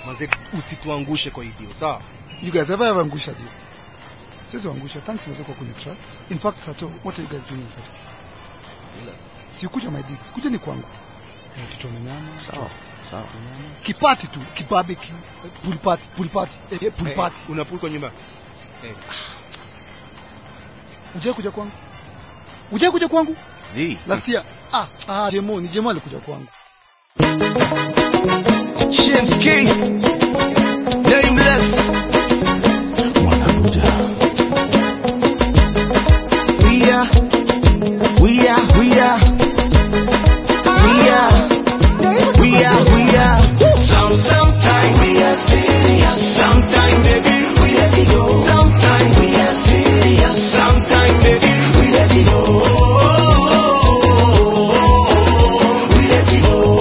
manze usituangushe kwa hii deal sawa You guys ever ever angusha deal? Sisi wangusha. Thanks mzee kwa kuni trust. In fact, Sato, what are you guys doing in Sato? Si kuja my digs. Kuja ni kwangu. Eh, tuchome nyama. Sawa, sawa. tuchome nyama. Kipati tu, kibarbecue, eh, pool party, pool party, eh, eh, pool Eh, party. una pool kwa nyumba eh. Ujai kuja kwangu? Ujai kuja kwangu? Zi. Last year. Ah, ah, Jemo, ni Jemo alikuja kwangu. Shinski. Nameless. Mwanakuja. We are. We are. We are. We are. We are. We are. Some, sometime we are serious. Sometime baby we let it go. Sometime we are serious. Sometime baby we let it go. We let it go.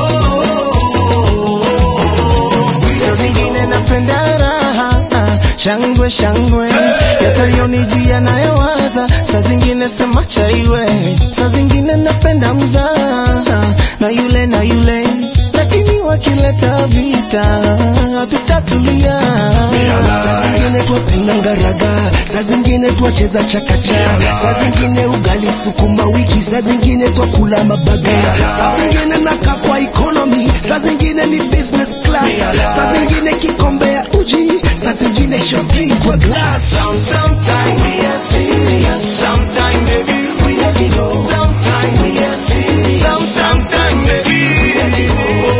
Saa zingine napenda raha shangwe shangwe yatalionijia nayowaza saa zingine sema chaiwe saa zingine napenda mzaha na yule na yule lakini wakileta vita tutatulia saa zingine twapenda ngaraga saa zingine twacheza chakacha saa zingine ugali sukuma wiki saa zingine twakula mabaga saa zingine nakaa kwa economy saa zingine ni business class saa zingine kikombe ya uji saa zingine champagne kwa glass Sometime we are serious, sometime baby we let it go. Sometime we are serious, some sometime baby we let it go.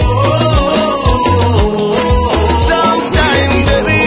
Sometime baby.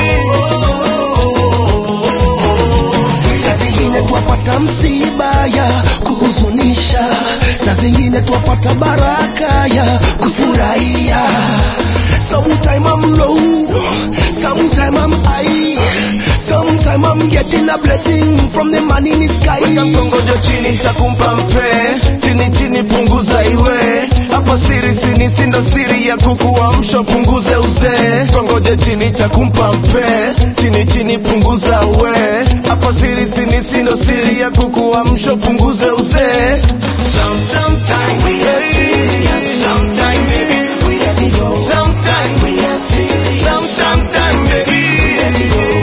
saa zingine twapata msiba ya kuhuzunisha saa zingine twapata baraka ya kufurahia sometime I'm low sometime I'm high sometime I'm getting a blessing from the man in the sky Weka mkongojo chini takumpa mpe chini chini punguza iwe hapa siri sini sindo siri ya kukuamsha punguze uzee kongoje chini takumpa mpe chini chini punguza uwe hapa siri sini sindo siri ya kukuamsha punguze uzee Some, sometime we are serious, sometime baby we let it go. Sometime we are serious, some, sometime baby we let it go.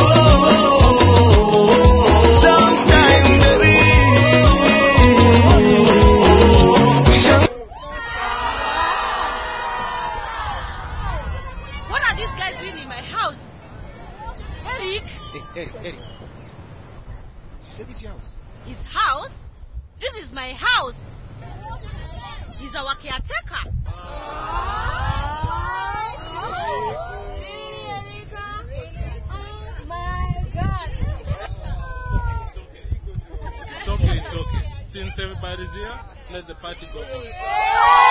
Sometime baby. What are these guys doing in my house? Eric, Hey, Eric, Eric. You said this your house. his house? This is my house. He's our caretaker. It's okay, it's okay. Since everybody's here, let the party go on.